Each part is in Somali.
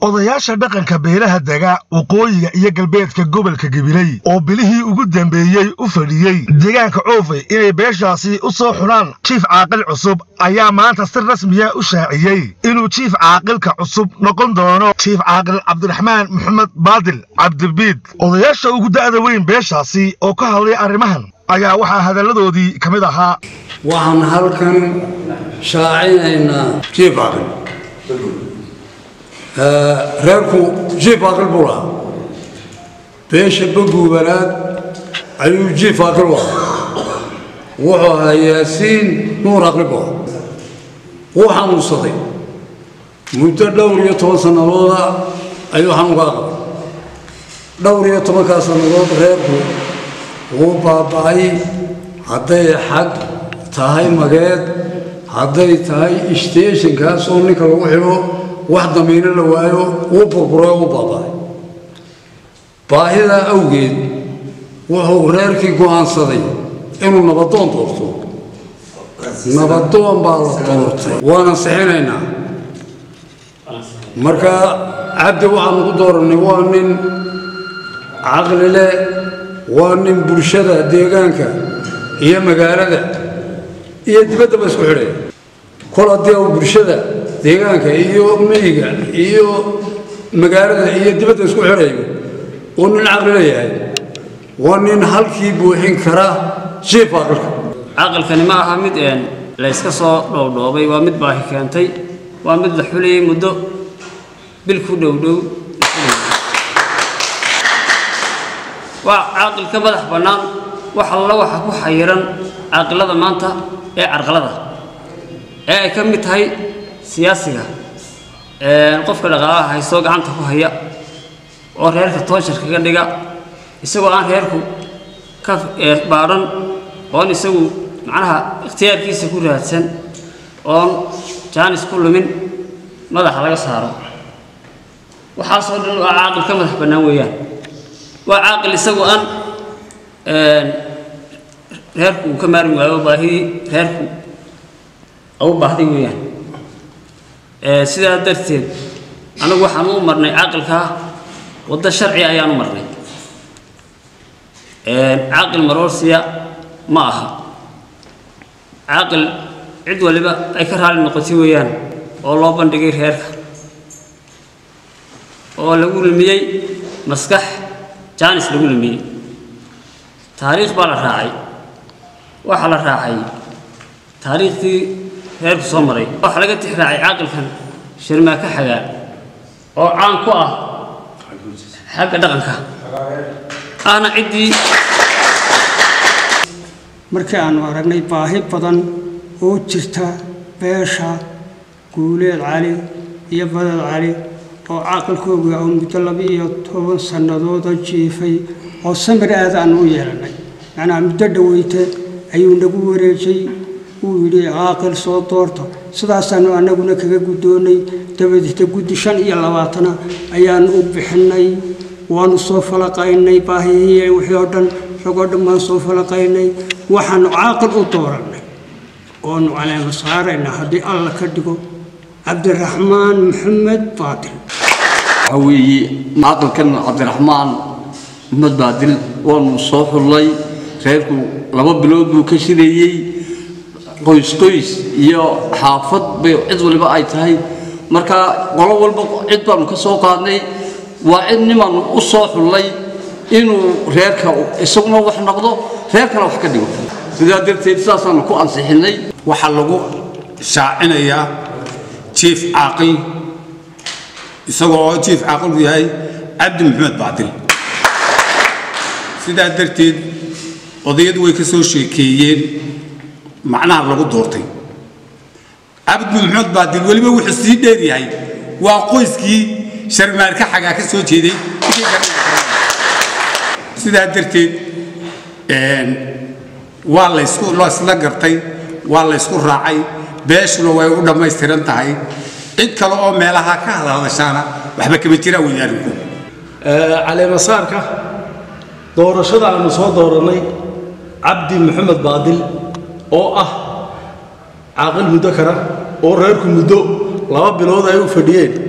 odayaasha dhaqanka beelaha dega waqooyiga iyo galbeedka gobolka gabiley oo bilihii ugu dambeeyey u fadhiyey deegaanka coofey inay beeshaasi u soo xunaan jiif caaqil cusub ayaa maanta si rasmiya u shaaciyey inuu jiif caaqilka cusub noqon doono jiif caaqil cabdiraxmaan maxamed baadil cabdibiid odayaasha ugu da'da weyn beeshaasi oo ka hadlay arrimahan ayaa waxaa hadalladoodii ka mid ahaa waxaan halkan shaacinaynaa jiif aqil reerku jiif aqil buu lahaa beesha baguubanaad ayuu jiif aqil u ahaa wuxuu ahaa yaasiin nuur aqli buu ahaa wuu xanuunsaday muddo dhowr iyo toban sannadooda ayuu xanuunka aqbay dhowr iyo tobankaa sannadood reerku wuu baaba'ay hadday xag tahay mageed hadday tahay isteeshinkaas oo ninka lagu xidho wax damiino la waayo wuu burburay oo u baaba'ay baahidaa awgeed wuxuu reerkii go'aansaday inuu nabadoon doorto nabadoon baa la doortay waana sixinaynaa marka cabdi waxaanu ku doorannay waa nin caqli leh waa nin bulshada deegaanka iyo magaalada iyo dibaddaba isku xidhaya kol haddii uu bulshada deegaanka iyo miyiga iyo magaalada iyo dibadda isku xidhayo uu nin caqli leeyahay waa nin halkii buuxin kara jiif aqalka caqalkani ma aha mid een la yska soo dhowdhoobay waa mid baahi keentay waa mid la xulayay muddo bil ku dhowdhow waa caaqilka madax bannaan wax alla waxa ku xayiran caaqilada maanta ee carqalada ee ay ka mid tahay siyaasiga qofka dhaqaalaha haystoo gacanta ku haya oo reerka toonshar kaga dhiga isagoo aan reerku ka baadhan oon isagu macnaha ikhtiyaarkiisa ku raadsan oon jaanis ku lumin madaxa laga saaro waxaasoo dhan waa caaqil ka madax bannaan weeyaan waa caaqil isagu aan reerku uu ka maarmi waayo baahidii reerku u baahday weeyaan sidaa darteed anagu waxaan u marnay caaqilkaa waddo sharci ayaan u marnay caaqil maroorsiya ma aha caaqil cid waliba ay ka raali noqotay weeyaan oo loo bandhigay reerka oo lagu lumiyey maskax jaanis lagu lumiyey taariikh baa la raacay waxaa la raacay taariikhdii reerku soo maray waxaa laga tix raacay caaqilkan shirmaaka xagaa oo caan ku ah xagga dhaqanka ahna ciddii markii aanu aragnay baahi badan oo jirta beesha guuleed cali iyo badad cali oo caaqilkooga oo muddo laba iyo toban sannadooda jiifay oo samir aad aanu u yeelannay macnaha muddo dhoweyte ayuu nagu wareejay uu yidhi caaqil soo doorta sidaasaanu annaguna kaga guddoonnay dabadeeta guddi shan iyo labaatana ayaanu u bixinnay waanu soo falaqaynay baahihii wixii oo dhan ragoo dhan baan soo falaqaynay waxaanu caaqil u doorannay oonu caleema saaraynaa haddii alla ka dhigo cabdiraxmaan maxamed baadil waxaa weeye caaqilkan cabdiraxmaan maxamed baadil waanu soo xullay reerku laba bilood buu ka shireeyey qoys qoys iyo xaafad bay cid waliba ay tahay marka qolo walba cid baanu ka soo qaadnay waa cid nimaanu u soo xullay inuu reerka isaguna wax noqdo reerkana wax ka dhigo sidaa darteed saasaanu ku ansixinnay waxaa lagu shaacinayaa jiif caaqil isagoo oo jiif caaqilku yahay cabdi maxamed baadil sidaa darteed odayadu way ka soo sheekeeyeen macnaha lagu doortay cabdi maxamed baadil weliba wuxuu sii dheer yahay waa qoyskii sharmaarka xagaa ka soo jeeday sidaa darteed waa laysku laysla gartay waa laysku raacay beeshuna way u dhammaystiran tahay cid kale oo meelaha ka hadhadashaana waxba kama jiraan wadaarinku caleemasaarka doorashada aanu soo doorannay cabdi maxamed baadil oo ah caaqil muddo kara oo reerku muddo laba bilood ay u fadhiyeen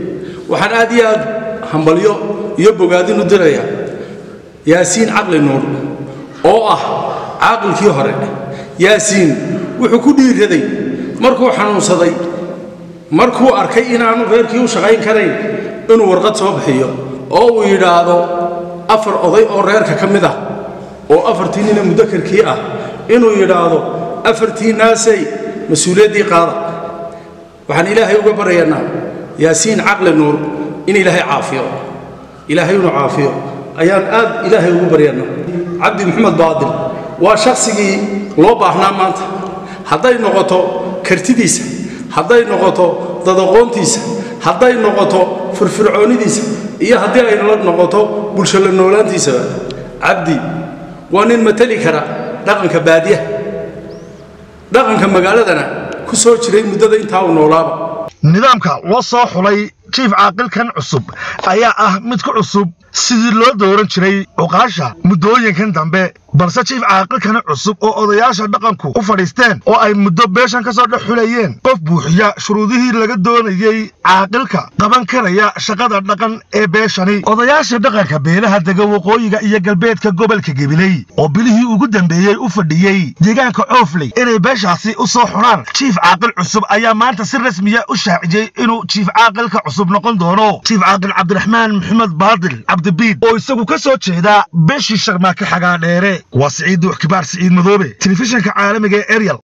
waxaan aad iyo aad hambalyo iyo bogaadin u dirayaa yaasiin caqli nuur oo ah caaqilkii hore yaasiin wuxuu ku dhiiraday markuu xanuunsaday markuu arkay inaanu reerkii u shaqayn karayn inuu warqad soo bixiyo oo uu yidhaahdo afar oday oo reerka ka mid ah oo afartii nina mudakarkii ah inuu yidhaahdo afartii naasay mas-uuliyaddii qaada waxaan ilaahay uga baryaynaa yaasiin caqli nuur in ilaahay caafiyo ilaahay inuu caafiyo ayaan aad ilaahay ugu baryaynaa cabdi maxamed baadil waa shaqsigii loo baahnaa maanta hadday noqoto kartidiisa hadday noqoto dadaqoontiisa hadday noqoto firfircoonidiisa iyo haddii ay noqoto bulsho la noolaantiisaba cabdi waa nin matali kara dhaqanka baadiyaha dhaqanka magaaladana ku soo jiray muddada intaa uu noolaaba nidaamka loo soo xulay jiif caaqilkan cusub ayaa ah mid ku cusub sidii loo dooran jiray cuqaasha muddooyinkan dambe balse jiif caaqilkan cusub oo odayaasha dhaqanku u fadhiisteen oo ay muddo beeshan ka soo dhex xulayeen qof buuxiya shuruudihii laga doonayey caaqilka qaban karaya shaqada dhaqan ee beeshani odayaasha dhaqanka beelaha dega waqooyiga iyo galbeedka gobolka gabiley oo bilihii ugu dambeeyey u fadhiyey deegaanka coofley inay beeshaasi u soo xunaan jiif caaqil cusub ayaa maanta si rasmiya u shaaciyey inuu jiif caaqilka cusub noqon doono jiif caaqil cabdiraxmaan maxamed baadil cabdibiid oo isagu ka soo jeeda beeshii sharmaake xagaa dheere waa siciid duux kibaar siciid madoobe telefishinka caalamiga ee eryal